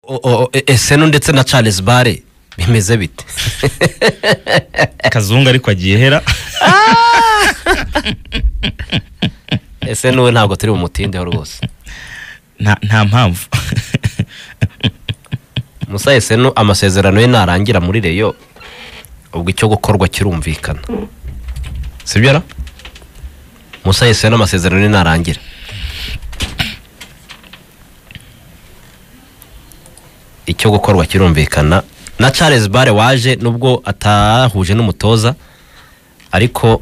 o- o- eseno ndetse na charles bare bimeze bite kazungu ariko agiye hera ese n'uwe ntabwo turi bumutindeho rwose nta nta mpamvu musa eseno amasezerano ye narangira muri reyo ubwo icyo gukorwa kirumvikana sibyo ra musa eseno amasezerano ye narangira icyo gukorwa kirumvikana na charles bare waje nubwo atahuje n'umutoza ariko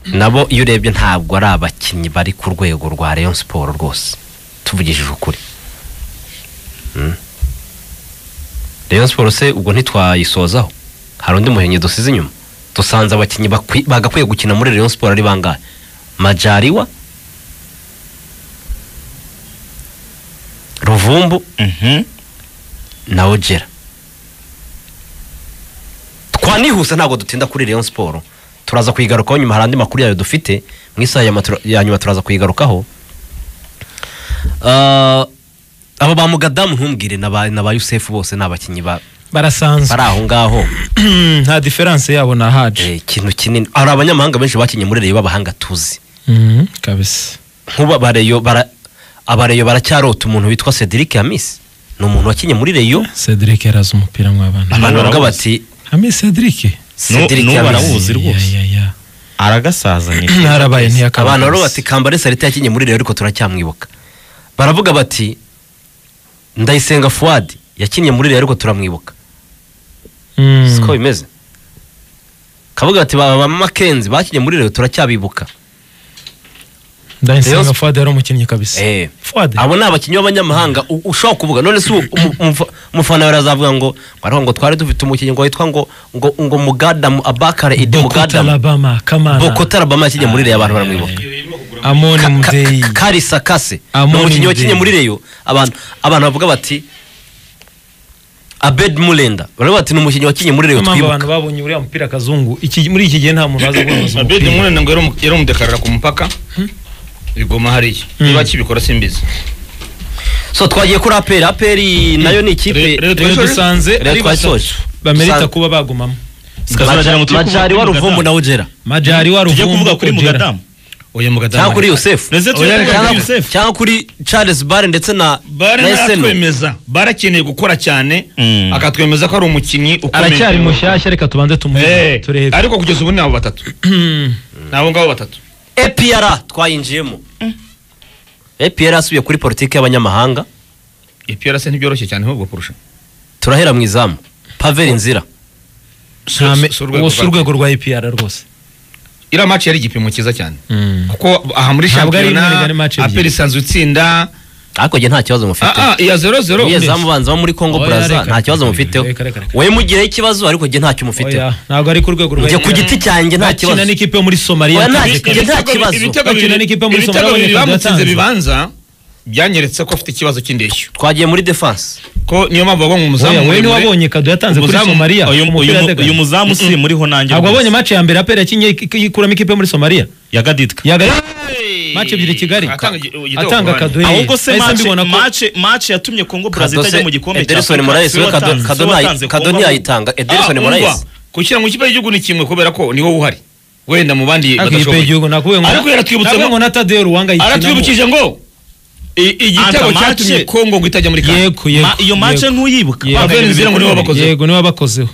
nabo iyo urebye ntabwo ari abakinnyi bari ku rwego rwa rayon siporo rwose tuvugishije ukuri rayon siporo se ubwo ntitwayisozaho hari undi muhenye dusize inyuma dusanze abakinnyi bakwi- bagakwiye gukina muri rayon siporo ari bangahe majariwa ruvumbu Mhm. na ogera twanihuse ntabwo dutinda kuri rayon siporo turaza kuyigarukaho nyuma hari andi makuru yayo dufite mu isaha ya matura- ya nyuma turaza kuyigarukaho Ah, abo ba mugadamu ntumbwire na ba na ba yusefu bose ni abakinnyi ba- barasanzwe bari aho ngaho nta diferanse yabo na haje Eh, ikintu kinini hari abanyamahanga benshi bakinnye muri reyo b'abahanga tuzi Mhm, kabisa nk'ubu abareyo bara abareyo baracyarota umuntu witwa cedric hamisi ni umuntu wakinnye muri reyo cedric yaraza umupira mu abana abantu bavuga barawuzi. bati hame cedric Nu- cedric nubu hamisi barawuzi rwose. Ya, ya, ya. aragasazanye ntarabaye ntiyakaba abantu kabisa. baravuga bati kambare salita yakinnye muri reyo ariko turacyamwibuka baravuga bati ndayisenga fuwadi yakinnye muri reyo ariko turamwibuka Mhm. siko bimeze kavuga bati ba ba makenzi bakinnye muri reyo turacyabibuka ndayisenga Rayon- fuad yari umukinnyi kabisa Eh. fuad abo ni abakinnyi b'abanyamahanga u- ushobora kuvuga none se ubu umu- umufa- umufana wawe arazavuga ngo bariho ngo twari dufite umukinnyi ngo witwa ngo ngo ngo mugadamu abakare idi bokuta mugadamu labama kamana bokota arabama yakinnye muri reyo abantu baramwibuka Ka- amoni ka- mudeyi ka- karisa kase ni Amoni umukinnyi Mudeyi. wakinnye muri reyo abantu abantu bavuga bati abed murenda baravuga bati ni umukinnyi wakinnye muri reyo niyo mpamvu abantu twibuka babonye uriya mupira kazungu Iki- muri iki gihe nta muntu waza kwamamaza abedi umupira murenda ngo yari umu- yari umudekarara ku mupaka bigoma hariya Hmm. niba kibikora simbizi so twagiye kuri aperi aperi nayo ni ikipe Re- Re- rero dusanze Reyo ari twayisoje bamerita Dusanze- kuba bagumamo majari wa ruvumbu na ugera majari wa tujye ruvumbu kuvuga kuri Ojeda. mugadamu uyu cyangwa kuri mugadamu yosefu Ndetse tujye kuvuga kuri Cyangwa- Yosefu. cyangwa kuri charles bare ndetse na bare na eseno ntatwemeza bare akeneye gukora cyane Hmm. akatwemeza ko ari umukinnyi ukomeye aracyari mushyashya reka tubanze Eh, tumuhe turebe ariko kugeza ubu ni abo batatu ni abo ngabo batatu epiyara twayinjiyemo epiyara asubiye kuri politiki y'abanyamahanga ipiyara se ntibyoroshye cyane ahubwo kurusha turahera mu izamu paveri nzira Si- Nta me- si urwego uwo si rwa- urwego rwa epr rwose iriya match yari igipimo cyiza cyane Mm. kuko aha muri Ntabwo ari rimwe shampiyona rigari match ebyiri. aperi isanzwe itsinda ariko njye nta kibazo mufite ah ah iya zero zero Iyo zamu banza bo muri Congo Oya, Brazza reka, nta kibazo reka, mufiteho reka, reka, reka. we mugireho ikibazo ariko njye ntacyo Oya, mufiteho ntabwo ari ku rwego rwa njye ku APR. giti cyanjye nta Bakina kibazo n'ikipe yo muri somaliya Oya, nta kabisa. kibazo. nta kibazo. ibitego Bakina bibiri n'ikipe muri Somalia, ibitego bibiri abonye byatanzwe. bamutsinze bibanza byanyeretse ko afite ikibazo cy'indeshyo twagiye muri defense ko niyo mpamvu bagomba Oya, umuzamu we muremure. niwabonye kado yatanze kuri Umuzamu- somaliya uyu uyu- umupira yategaga. uyu muzamu si muriho nanjye ntabwo rwose. abonye match ya mbere apr yakinye ik- ikuramo ikipe yo muri somaliya ya gaditwa yagari Hey! match ebyiri kigali Atanga igi- igitego atanga ku bandi. kadoye ahubwo se Nahise mace mbibona ko- mace mace yatumye kongo brazil itajya mu gikombe cya Ederson Moraes we Kado- Kado ntayi- Kado ntiyayitanga Ederson Ah, Moraes umva, gushyira mu kipe y'igihugu ni kimwe kubera ko niwo uhari wenda mu bandi Ariko iyi badashoboye. pe y'igihugu nakubwiye ngo- Ariko yaratwibutse nakubwiye ngo- ngo na Tadeo Ruwanga ayikinamo. aratwibukije ngo i- igitego Anta match- cyatumye kongo ngo itajya muri kan yego yego iyo mace yego. ntuyibuka Yego. Paveri Nzira ngo niwe wabakozeho. yego niwe wabakozeho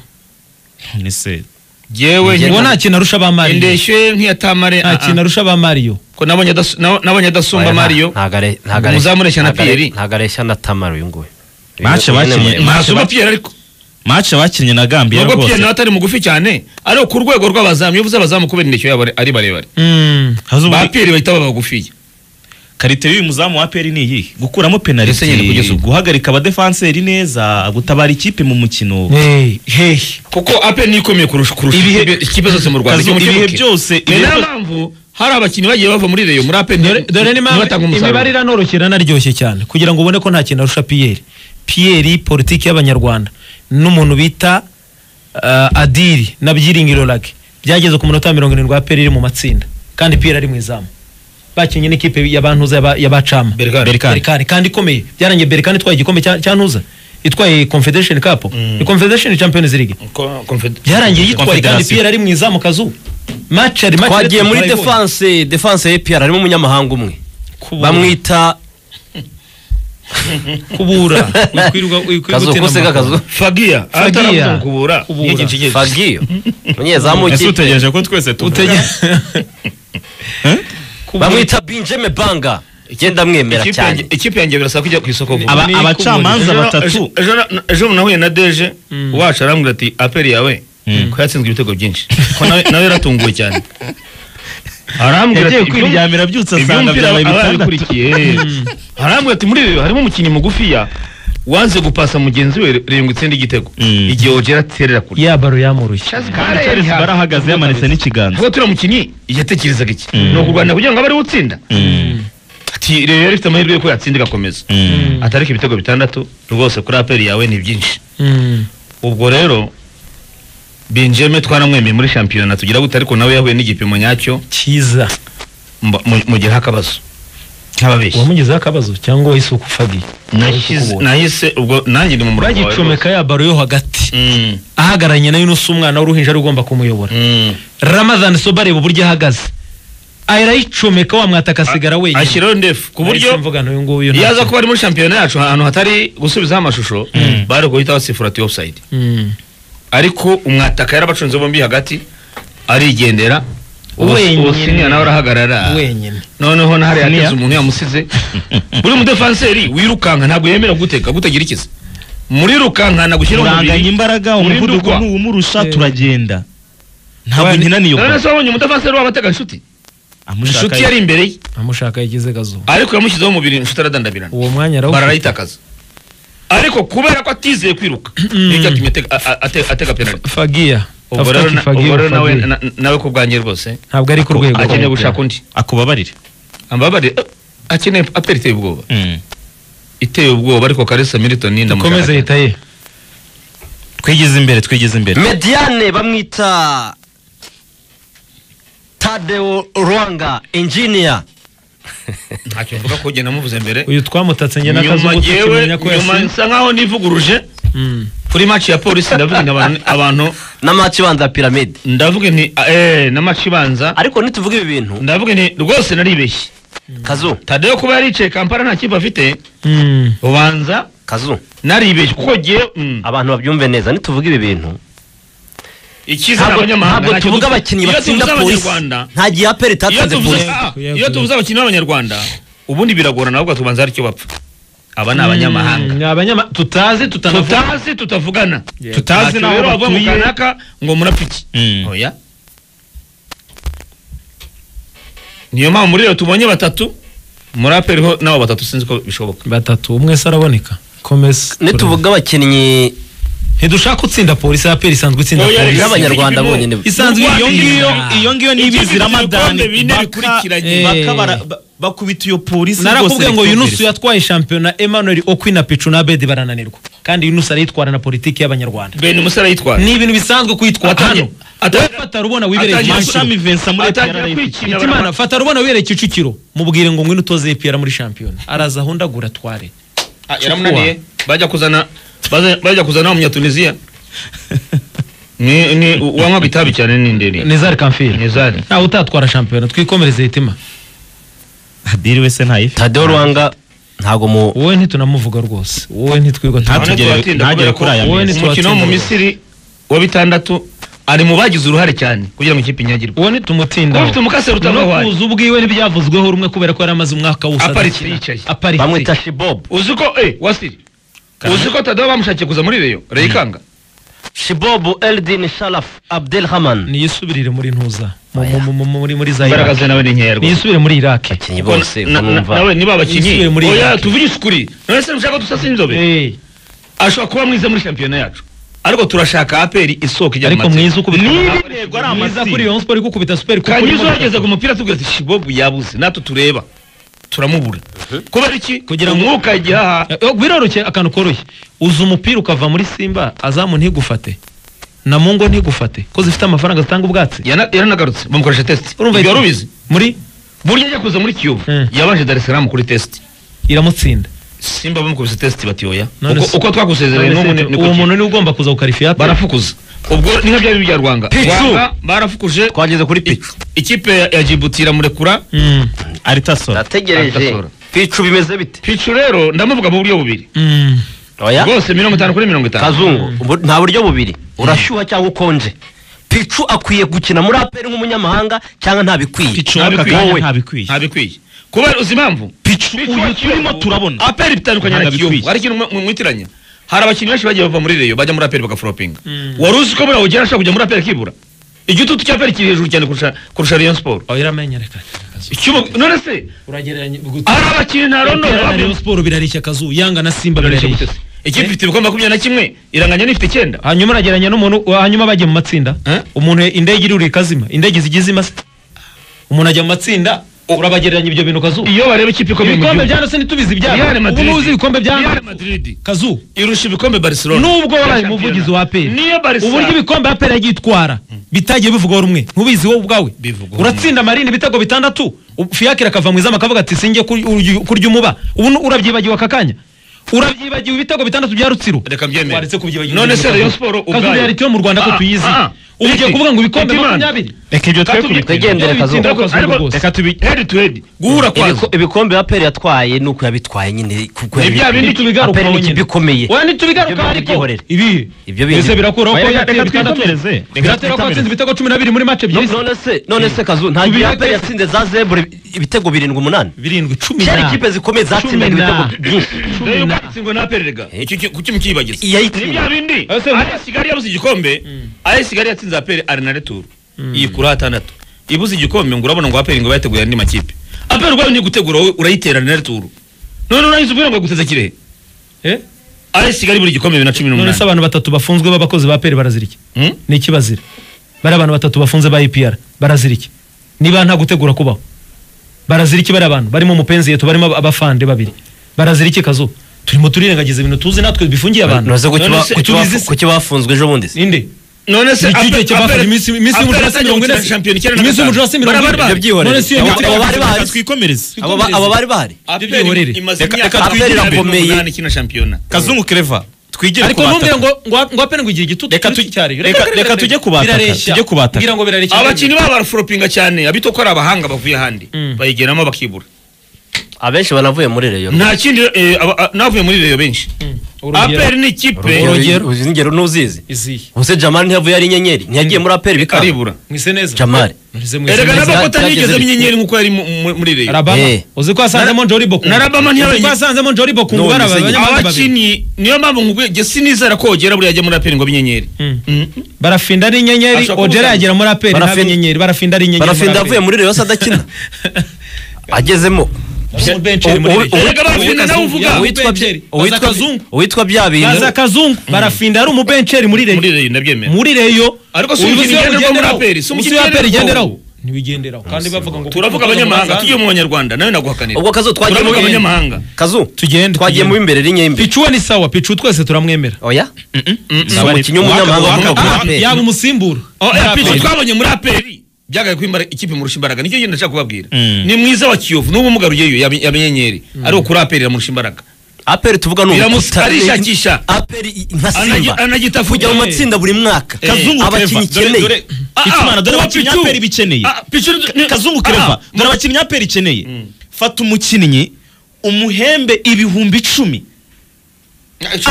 ni se jyewe uwo nta nkina- kintu arusha ba mariyo indeshyo nk'iyatamare nta kintu arusha ba mariyo ko nabonye adasu- nabo- nabonye adasumba mario Umuzamu ureshya na Pierre. ntagareshya na tamara uyu nguyu Match bakinnye- Ma- ntasumba pierre ariko mace bakinnye na gambia nubwo pierre nawe rwose atari mugufi cyane ariko ku rwego rw'abazamu iyo uvuze abazamu kubera indeshyo yabo ari- ari barebare Haza ba ubundi- pierre bahita baba bagufiya karite y'uyu muzamu wa peri ni iyihe gukuramo penaliti Ese nyine kugeza ubu. guhagarika abadefanseri neza gutabara ikipe mu mukino Hey, hey. kuko ape niyo ikomeye kurusha kurusha Ibihe- ikipe- ikipe zose mu rwanda Kazu, icyo mukibuke. ibihe byose- Ni ibihe nayo byose- mpamvu hari abakinnyi bagiye bava muri reyo muri ape dore dore ni mpamvu ntibatanga imibare umusaruro iranoroshye iranaryoshye cyane kugira ngo ubone ko nta kintu arusha piyeri piyeri politiki y'abanyarwanda n'umuntu bita uh, adiri na byiringiro lake byageze ku munota wa mirongo irindwi wa piyeri iri mu matsinda kandi piyeri ari mu izamu bakinnye n'ikipe ya bantuza ya ba- ya bacama Berkane. Berkane, kandi ikomeye byarangiye berikani itwaye igikombe cya cya ntuza itwaye confederation cup ni confederation champions league byarangiye yitwaye kandi Confederation. piyeri ari mu izamu kazu match ari match twagiye ariko muri turayibonye. defanse defanse ya APR harimo umunyamahanga umwe Kubura. bamwita kubura Wikwirirwa- wikwirirwa kazu utera kose amakuru. kakazu fagiya Fagia. ataravuga kubura Kubura. niyo kintu kigenzi. fagiyo umunyezamu ese w'ikipe utegereje ko twese tuvuga Utege- Eh? Kubura. bamwita benjamin banga genda mwemera Ikipe cyane yanjye- ikipe yanjye birasaba ko ijya ku isoko vuba Aba- Ni abacamanza Ejo- batatu ejo- ejo- ejo nahuye na deje wacu arambwira ati aperi yawe Mm. ko yatsinzwe ibitego byinshi ko nawe nawe yaratunguwe cyane arambwira yagiye ati "Iby'um- kwiryamira byutse asanga iby'umupira byabaye aba bitandatu yabikurikiye arambwira ati muri ibi harimo umukinnyi mugufiya wanze gupasa mugenzi we Reyongo itsinda igitego Mm. igihe ogera aterera kure ya baro yamurushye Charles barahagaze yamanitse n'ikiganza ntabwo turiya mukinnyi yatekerezaga iki Mm. ni ukurwanya kugira ngo abe ariwe utsinda Mm. ati rero yari ifite amahirwe yo ko yatsinda igakomeza Mm. atariko ibitego bitandatu rwose kuri aperi yawe ni byinshi Mm. ubwo rero benjamin twaramwemeye muri shampiyona tugira gute ariko nawe yahuye n'igipimo nyacyo cyiza mba- mu- mugiraho akabazo nk'ababeshyi uwamugezeho akabazo cyangwa wahise ukufagiye Nahise- nahise ubwo nanjye ndi mu murongo wawe bagicomeka ya baro yo hagati Mm, ahagararanye nayo n'usa umwana w'uruhinja ari ugomba kumuyobora mm. ramadhan so bareba uburyo ahagaze arayicomeka wamwata akasigara wenyine ashyiraho ndefu ku Nahise buryo mvuga nti uyu nguyu ntacyo. yaza kuba ari muri shampiyona yacu ahantu hatari gusubizaho amashusho bari guhita basifura ati ofusayidi Mm. ariko umwataka yarabacunze bombi hagati arigendera ubu Wenyine. ubu siniya nawe arahagarara wenyine noneho nahari Siniya. yateze umuntu yamusize buri mudefanseri wirukanka ntabwo yemera guteka gutagira ikiza murirukankana gushyira turanganya imbaraga Muri umuvuduko ndukwa. ntuwumurusha Eh. turagenda ntabwo Wani- ntinaniye none ukora se wabonye umudefanseri waba atega inshuti inshuti yari imbere ye amushaka yagize kazuba ariko yamushyizeho umubiri inshuti aradandabirana uwo mwanya arawufite bararayitakaza ariko kubera ko atizeye kwiruka nicyo cyatumye atega- a- a- ate- atega penaliti fagiya ubwo Tafuta rero na- kifagiye, ubwo rero nawe fagiye. na- nawe ku bwanjye rwose ntabwo ari ku rwego akeneye gushaka undi akubabarire ambabarire eh, akeneye aperi iteye ubwoba Mm. iteye ubwoba ariko karisa milton ndamushaka komeza cyane. leta ye twigeze imbere twigeze imbere mediane bamwita tadeo rwanga engineer ntacyo mvuga ko ugenda muvuze mbere uyu twamutatse njye nyuma n'akazuba ngewe tukimenya ko nyuma yasinze nsa nkaho nivuguruje Mm. kuri match ya polisi ndavuga nti abantu abantu na match ibanza ya piramide ndavuga nti eh na match ibanza ariko nituvuga ibi bintu ndavuga nti rwose naribeshye kazu Tadeo kuba yaricaye Kampala nta kipe afite Mm. ubanza kazu naribeshye kuko giye mm, abantu babyumve neza nituvuga ibi bintu ikiza ntabwo abanyamahanga ntabwo ntacyo tuvuga dupfa. abakinnyi Iyo batsinda tuvuze polisi Abanyarwanda, nta gihe aperi iyo itatsinze tuvuze polisi ah, iyo tuvuze abakinnyi b'abanyarwanda ubundi biragorana ahubwo tubanza hari icyo bapfa aba ni abanyamahanga Mm, ni abanyama tutazi tutanavuga tutazi tutavugana Yeah. tutazi Ntacyo nawe rero wavuga mu batuye. kanaka ngo murapiki Mm. oya niyo mpamvu muri rero tubonye batatu muri aperi ho nabo batatu sinzi ko bishoboka batatu umwe se araboneka komeza nituvuga abakinnyi ntidushaka utsinda polisi aperi isanzwe itsinda Oya, polisi reka- n'abanyarwanda Ibipimo- bonyine isanzwe iyo ngiyo Ah. iyo ngiyo ni Ikipe ibizi ifite ramadani ibikombe bine baka- bikurikiranye. baka Eh. bara- ba- bakubita iyo polisi narakubwiye ngo Yunus ya yatwaye shampiyona Emmanuel Okwi na Pichu na Abedi barananirwa kandi Yunus arayitwara na politiki y'abanyarwanda ben umusore yitwara ni ibintu bisanzwe kwitwa Atangiye- hano atangiye- fata rubona wibereye atangiye Kicukiro. Shami Vincent muri atangira PRRF. kwikina Hitimana baramara- fata rubona wibereye Kicukiro mubwire ngo ngwino utoze EPR muri shampiyona araza ahondagura atware Ah, yaramunaniye bajya kuzana baza- bajya kuzana umunyatunisiya ni ni uwanywa bitabi cyane n'inderi Nezar Kamfiri nizari ntawe utatwara shampiyona twikomereze hitima adiri wese ntayifi tadeo rwanga ntabwo mu wowe ntitunamuvuga rwose wowe ntitwigwa Nta- tunamuvuga. Ntagere- ntagere kuri aya meza. umukino wo mu misiri wa bitandatu ari mu bagize uruhare cyane kugira ngo ikipe inyagirwe uwo ntitumutinda Ufite umukase utava no iwanyu. kuza ubwiwe ntibyavuzweho rumwe kubera ko yari amaze umwaka wose Aparitse adakina. yicaye. aparitse bamwita shibob uzi ko eh wasiri uzi ko tadaba bamushakiye kuza muri reyo reyikanga shibob eldin sharaf abdelhaman niyisubirire muri ntuza mu- mu- mu- muri muri za Iraq imbaraga nawe ni nkeya rwose niyisubire muri Iraq abakinnyi Kuko bose na- uko na- numva nawe niba abakinnyi Yisubiye muri oya Iraq. tuvugishe ukuri none se mushaka dusasa inzobe Eh, ashobora kuba mwiza muri shampiyona yacu ariko turashaka aperi isoko ijya mu ariko matsinda. mwiza ukubita niba Mwiza intego ari amatsinda kuri Rayon Sport gukubita super kuko kanyuze urimo- wageze ku mupira tubwira ati shibobu yabuze natwe tureba turamubura kubera iki Kugira ngo- umwuka igihaha Eh, biroroshye akantu koroshye uza umupira ukava muri Simba azamu ntigufate na Mungo ntigufate ko zifite amafaranga zitanga ubwatsi Yana- yaranagarutse bamukoresha tesite Urumva ibyo iki? warubizi muri burya ajya kuza muri kiyovu Mm. yabanje dar es salaam kuri tesite iramutsinda simba bamukubise test bati oya None Uko- se- uko twakusezeranye n'ubu ni- niko uwo kiri. muntu niwe ugomba kuza ku karifiyate barafukuza ubwo ni nka bya bindi bya rwanga Pitsu. rwanga barafukuje twageze kuri picu I- ikipe ya- ya jibuti iramurekura Mm, aritasora ndategereje Atasohora. picu bimeze bite picu rero ndamuvuga mu buryo bubiri mm. oya bwose mirongo itanu kuri mirongo itanu kazungu ubu nta buryo bubiri urashyuha cyangwa ukonje picu akwiye gukina muri aperi nk'umunyamahanga cyangwa ntabikwiye Pichu Ntabikwiye. aka kanya Wowe. ntabikwiye ntabikwiye kuba uzi impamvu picu uyu turimo turabona aperi bitandukanye na Ntabwo kiyovu bikwiye. hari ikintu mwe- mwe- mwitiranya hari abakinnyi benshi bagiye bava muri reyo bajya muri aperi bagafropinga Mm. wari uzi ko buriya ugera ashaka kujya muri aperi akibura igitutu cya aperi kiri hejuru cyane kurusha kurusha rayon siporo oya iramenya reka none se uragereranya hari abakinnyi nta rondo Rayon Sport birarishya akazu yanga na Simba birarishya ikipe ifite ibikombe makumyabiri na kimwe iranganya n'ifite icyenda hanyuma aragereranya n'umuntu wa- hanyuma bagiye mu matsinda Eh? umuntu indege irurira ikazima indege zijya izima se umuntu ajya mu matsinda urabagereranya ibyo bintu kazu iyo bareba ikipe ikomeye mu ibikombe gihugu. byanditse ntitubizi ibyabo Real ubu Madrid. ntuzi ibikombe Real byanditse Madrid kazu irusha ibikombe Barcelona nubwo wabaye Bya umuvugizi shampiyona. wa aperi niyo Barca uburyo ibikombe aperi yagiye itwara bitagiye bivugwaho rumwe ntubizi wowe ubwawe Bivugwaho uratsinda marine ibitego bitandatu u- fiyakire akava mu izamu akavuga ati singiye kurya umuba ubu ni- urabyibagiwe aka kanya urabyibagiwe ibitego bitandatu bya rutsiro reka mbyemere waretse kubyibagiwa none se ibintu kazu. Rayon Sport Kazu reality yo mu Rwanda ko tuyizi ubu ugiye kuvuga ngo ibikombe makumyabiri reka ibyo twe Twegende. kubitege Igendere Kazu. reka tubi head to head guhura kwazo Ibiko- ibikombe bya peri yatwaye nuko yabitwaye nyine kuko Ni bya bindi tubigarukaho aperi ni nyine. ikipe ikomeye Oya ntitubigaruka Ibyo ariko byihorere. ibi Ibyo bindi- Ese birakuraho ko Oya, yateye reka bitandatu twikomereze. Reka biratera ko twikomereze. yatsinze ibitego cumi na bibiri muri mace No- ebyiri none se none se kazu nta gihe Tubireke. aperi yatsinze za zebure ibitego birindwi umunani birindwi cumi cyari na ikipe zikomeye Cumi zatsindaga ibitego na- byinshi rero ukatsindwa na pererega kuki mukiyibagiza ni iyayitsinda bya bindi Ese- AS Kigali yabuze igikombe AS Kigali yatsinze aperi ari na retour yikura atandatu ibuze igikombe ngo urabona ngo aperi ngo bayateguye andi makipe aperi ubwayo ni gutegura wowe urayitera na retour none urahise ubwira ngo yaguteze kirehe Eh? AS Kigali buri gikombe bibiri na cumi none se n'umunani abantu batatu bafunzwe b'abakozi ba peri barazira iki Hmm? ni iki bazira bari abantu batatu bafunze ba ipr barazira iki niba nta gutegura kubaho barazira iki bari abantu barimo umupenzi yetu barimo aba- abafande babiri barazira iki kazu turimo turirengagiza ibintu tuzi natwe bifungiye abantu ntuze kuki None ba- se- kuki tubizi bafu- se- kuki bafunzwe ejo bundi se ninde none se Iki gihe Aperi- cyabafashe Aperi- iminsi- iminsi Aperi y'umucurasi yatangiye mirongo ine- gukina shampiyona icyenda na iminsi gatanu. y'umucurasi mirongo Bari ine- bari ibyo byihorere None se iyo Abo- mitwe- abo bari bahari twikomereze abo ba- abo bari bahari Aperi byihorere. imaze Reka- imyaka reka makumyabiri twigire- n'umunani ikina shampiyona kazungu kereva twigire ariko ku ntumbwire batatu. ngo ngo ngo apene ngo igira igitutu Reka tu- cyari reka- reka tujye kubataka, tujye kubataka. ngira ngo birareshya abakinnyi babo baraforopinga cyane abito ko ari abahanga bavuye ahandi Mm. bayigeramo bakibura abenshi banavuye muri reyo nta kindi eh, aba- a- n'abavuye muri reyo benshi aperi ni ikipe Urugero. Uzi ingero ntuzizi izihe ubuse jamali ntiyavuye ari inyenyeri ntiyagiye muri aperi bikaba aribura mwise neza jamali mwise mwise erega neza, nabakota byageze ntiyigeze bite? inyenyeri nkuko yari mu- mu- muri reyo arabama Eh. uzi ko yasanzemo njori bokungu na Rabama ntiyabaye uzi ko inyuma. yasanzemo njori bokungu No, bari nizeye. abanyamahanga babiri abakinnyi niyo mpamvu nkubwiye jye sinizera ko ogera buriya ajya muri aperi ngo abe inyenyeri Mm. Mm. barafinda ari inyenyeri Ashobora ojera kubuza- yagera muri aperi ntabwo Barafin- inyenyeri barafinda ari inyenyeri barafinda avuye muri reyo se adakina agezemo bencheri muri Ubu- reyo ubu- erega barafinda nawe uvuga Yavuye uwitwa bencheri, bya- uwitwa- baza kazungu. uwitwa bya bintu baza kazungu barafinda ari umubenceri muri muri reyo reyo ndabyemera muri reyo Ariko si umukino ugenderwaho muri aperi, si ubuso umukino aperi ugenderwaho. igenderaho ntibigenderaho kandi bavuga ngo turavuga abanyamahanga tugiye mu banyarwanda nawe naguhakanira ubwo kazu twagiye turavuga mu- abanyamahanga kazu Tugende, twagiye tugende. mu imbere n'inyembe picu we ni sawa picu twese turamwemera oya si Nabari- umukinnyi w'umunyamahanga Waka- ukomoka muri Waka- aperi yaba umusimbura Oh, Muri eh, APR. pico twabonye muri aperi byagaye ko imbara- ikipe imurusha imbaraga nicyo genda nshaka kubabwira Mm. ni mwiza wa kiyovu n'ubu mugaruyeyo yamenyenyeri ariko kuri aperi iramurusha imbaraga aperi tuvuga ni Biramu- ubuta- arishakisha. aperi i- nka Anagi- simba anagita kujya mu vuba. matsinda buri mwaka kazungu kereva abakinnyi dore ikeneye dore itumana dore abakinnyi aperi bikeneye Ah, Pichu ni- kazungu Ah, kereva dore abakinnyi aperi ikeneye fata umukinnyi umuhembe ibihumbi icumi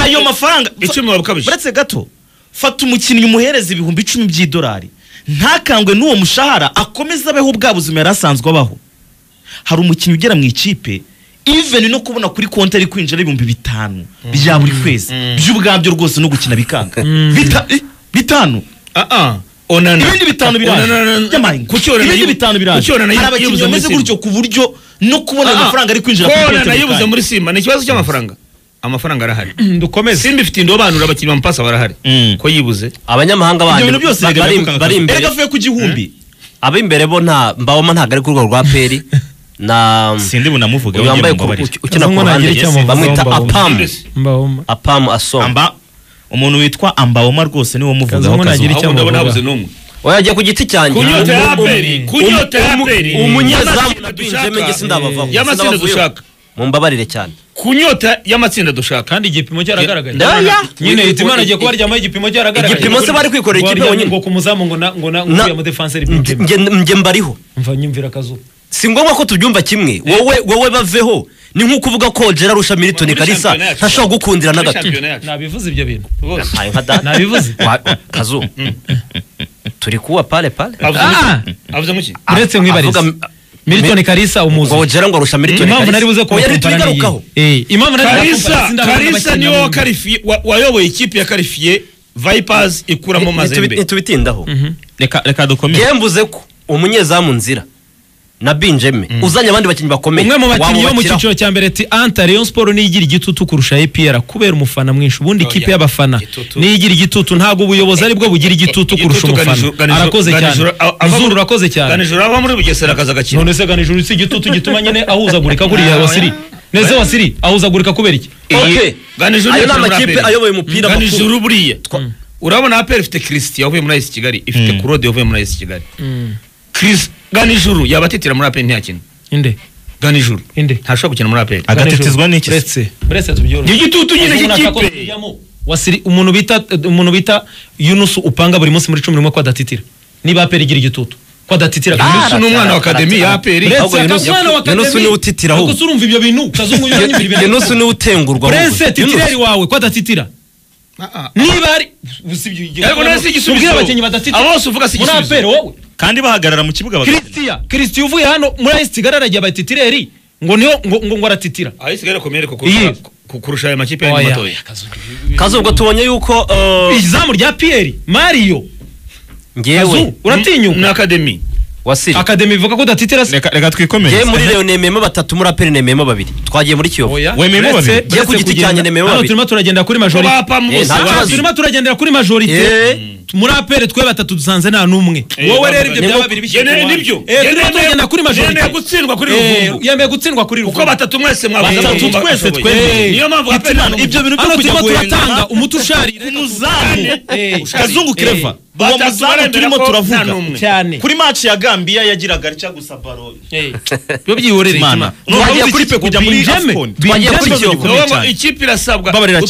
ayo mafaranga icumi waba ukabije uretse gato fata umukinnyi umuhereza ibihumbi icumi by'idolari ntakangwe n'uwo mushahara akomeze abeho bwa buzima yari asanzwe abaho hari umukinnyi ugera mu ikipe even no kubona kuri konti ari kwinjira ibihumbi bitanu bya buri kwezi by'ubwabyo rwose no gukina bikanga Bita- eh, bitanu Ah, ah. onana ibindi bitanu Onana- biraje by'amahirwe Kuki Onana ibindi yibu- bitanu biraje Kuki Onana hari yibu- abakinnyi yibuze muri bameze Simba? gutyo ku buryo no kubona Ah, ah. amafaranga ari kwinjira Ko kuri konti onana yibuze bikanga. muri simba ni ikibazo cy'amafaranga amafaranga arahari dukomeze simba ifite indobanura abakinnyi bamupasa barahari Mm. ko yibuze abanyamahanga ibyo bandi bintu byose ba- bari- biraje bari imbere erega avuye ku gihumbi ab'imbere bo nta mbawoma ntabwo ari ku rwego rwa aperi na sindi bunamuvuge uyu wambaye ku- uki- ukina ku ruhande Azongo nagira icyo bamwita amuvugaho, apamu Mbese. mbahoma apamu asoma amba umuntu witwa ambawoma rwose niwo muvugaho Kazungu nagira kazuha icyo ahubwo ndabona amuvuga. habuze n'umwe oya agiye ku giti cyanjye kunyota ya Um- um- aperi kunyota ya aperi umunyezamu Y'amatsinda natwinjemo nge dushaka. sindabavaho y'amatsinda Sindabavayo. dushaka mumbabarire cyane ku nyota y'amatsinda dushaka kandi igipimo cyaragaragaye Oya. nyine hitimana agiye kuba aryamaho igipimo cyaragaragaye Igipimo se bari kwikorera Ngo ikipe aryamye bonyine. ngo ku muzamu ngo na ngo na ngo Na- uriya mudefanseri Nge- bw'umutima nge- nge mbariho mva nyumvira akazuba si ngombwa ko tubyumva kimwe wowe wowe baveho ni nk'uko uvuga ko gerard rusha militoni Muri kalisa shampiyona yacu. ntashobora kugukundira na muri gato shampiyona yacu nabivuze ibyo bintu bose Ayo nka data. Nabivuze. Wa- kazu turi kuwa pale pale avuze Ah! muki avuze muki uretse nk'ibariza Avuga- milton kalisa umuzi ngo gerard ngo arusha militoni impamvu nari buze Oya, kubakompara n'iyi ntitubigarukaho. Eh, impamvu nari kalisa kalisa niwe wakarifiye wa- wayoboye ikipe ya karifiye vipers ikuramo Nitubi- mazembe ntitubitindaho reka reka dukomere njyewe mvuze ko umunyezamu nzira na binjeme uzanye abandi bakinnyi bakomeye umwe mu bakinnyi bo mu wamubakiraho. cyiciro cya mbere ati anta rayon sport niyo igira igitutu kurusha epr kubera umufana mwinshi ubundi Oya, ikipe y'abafana igitutu. niyo igira igitutu ntabwo ubuyobozi aribwo bugira igitutu kurusha Igitutu umufana Ganijuru- Ganijuru- arakoze cyane Ganijuru- a- ava- muzuru urakoze cyane ganijoro ava muri bugesera akaza agakina none se ganijuru si igitutu gituma nyine ahuzagurika kuriya wasiri neze wasiri ahuzagurika kubera iki Okay. ganijoro ayo ni yakina muri amakipe APR. ayoboye umupira makuru ganijoro buriya urabona aperi ifite christian uvuye muri ayisi kigali ifite claude uvuye muri ayisi kigali Chris- ganijoro yaba atitira muri aperi ntiyakina inde ganijoro Inde. ntashobora gukina muri aperi agatitizwa n'iki se? buretse buretse tubyorohe igitutu nyine Umuntu ashaka cy'ikipe kujyamo. wasiri umuntu bita umuntu bita Yunus upanga buri munsi muri cumi n'umwe ko adatitira niba aperi igira igitutu ko adatitira Yunus ni umwana wa akademi ya aperi Uretse Yunus- akamwana wa Yunus Academy. niwe utitira ahubwo. Ariko se urumva ibyo bintu kazungu yonyine ibyo bintu. yenusu niwe utengurwa Prince ahubwo. titireri Yunus. wawe ko adatitira niba ari usibye igihe- Ariko nawe si igisubizo. Mubwire abakinnyi badatitira Abo bose uvuga si muri igisubizo. aperi wowe kandi bahagarara mu kibuga bagakina christian christian uvuye hano muri ayisi kigali aragiye aba titireri ngo niyo ngo ngo ngo aratitira ayisi kigali akomeye ku Iyi. ku- kurusha aya makipe yanyu Oya, matoya Kazungu. kazu ubwo tubonye yuko uh, izamu rya piyeri mariyo ngewe kazu uratinyuka na akademi wasiri akademi ivuga ko udatitira se reka reka twikomere ngewe muri leon nemeyemo batatu muri aperi nemeyemo babiri twagiye muri kiyovu Wemeyemo Uretse- babiri. Njye ku uretse giti kugenda- cyanjye nemeyemo hano babiri. turimo turagenda kuri majorite bapa mu bose nta baba- kibazo. turimo turagendera kuri majorite Eh. muri apere twe batatu dusanze nta n'umwe Eh, wowe rero baba- ibyo ni byaba bo- biri bishyira yemeye ku ruhande. nibyo. Eh, turimo Yemeye- turagenda kuri majorite yemeye gutsindwa kuri Eh, ruvumbu. yemeye gutsindwa kuri uko ruvumbu batatu mwese mwabaza Batatu abavumba twese bashoboye. twemeye. niyo mpamvu Ati aperi none ibyo bintu byo hano kujya turimo guhenda turatanga umuti usharira umuzamu Eh, kazungu eh, kereva uwo batatu muzamu baremera turimo ko nta turavuga n'umwe. cyane kuri match ya Gambia yagiraga rica gusa baro byo byihorera Imana. itima Nubwo Twagiye uzi kuri ikipe kujya muri Binjeme. Afcon. Twagiye Ikibazo kuri Kiyovu. gikomeye Wowe ngo cyane. ikipe irasabwa Babarira